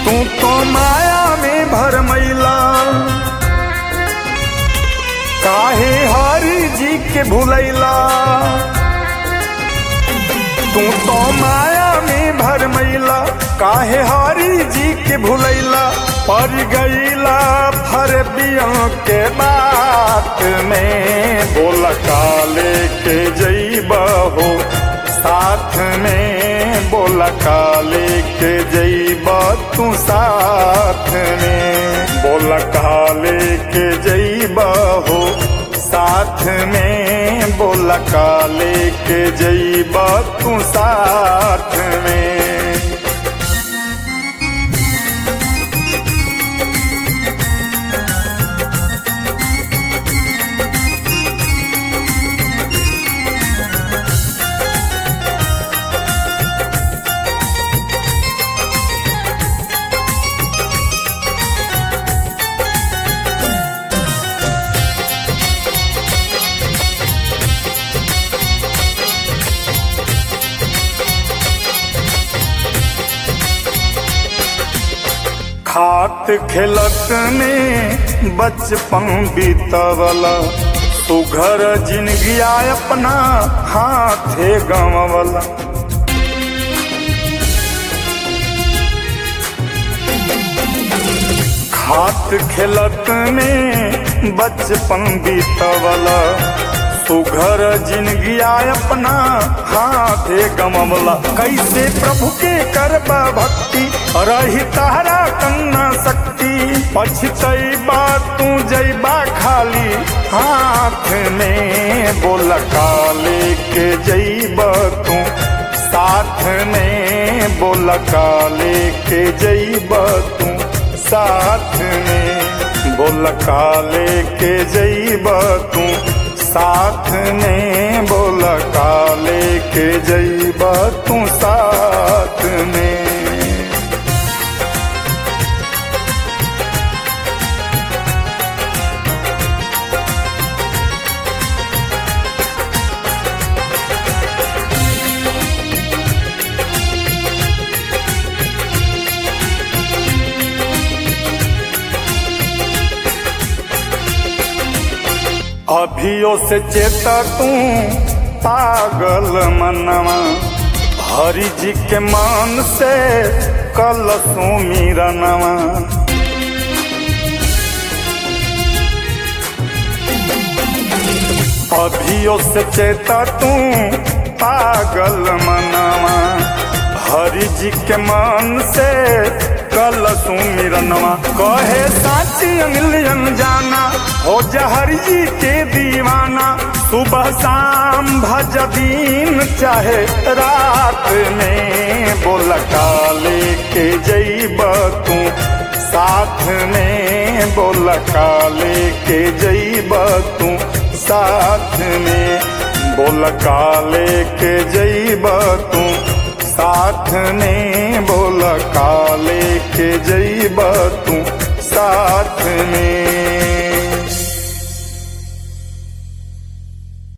तू तो माया में भरमैला काहे हरि जी के भुलैला तू तो माया में भरमैला काहे हरि जी के भुलैला पर गईला फरबियों के बात में बोल काले के जईबा हो साथ में बोल काले के जईबा तू साथ में बोल काले के जईबा हो साथ में बोल काले के जईबा तू साथ में खात खेलत में बचपन बीतवला सुघर जिनगिया अपना हाथे गंवला खात खेलत में बचपन बीतवला सुघर जिनगिया अपना हाथे गमवला कैसे प्रभु के करबा भक्ति रही तारा कन्ना शक्ति पछतैबा तू जैबा खाली हाथ में बोल काले के जैबा तू साथ में बोल काले के जैबा तू साथ में बोल काले के जैबा तू साथ में बोल काले के जईबा तू साथ में अभियो से चेता तू पागल मनवा हरि जी के मान से कल सुमिरनवा अभियो से चेता तू पागल मनवा हरि जी के मान से कल सुमिरनवा कहे साची अंगलियन जाना हो जहर जी के दीवाना सुबह शाम भज दिन चाहे रात में बोल काले के जईब तू साथ में बोल काले के जईब तू साथ में बोल काले के जईब तू साथ में बोल काले के जईब तू साथ में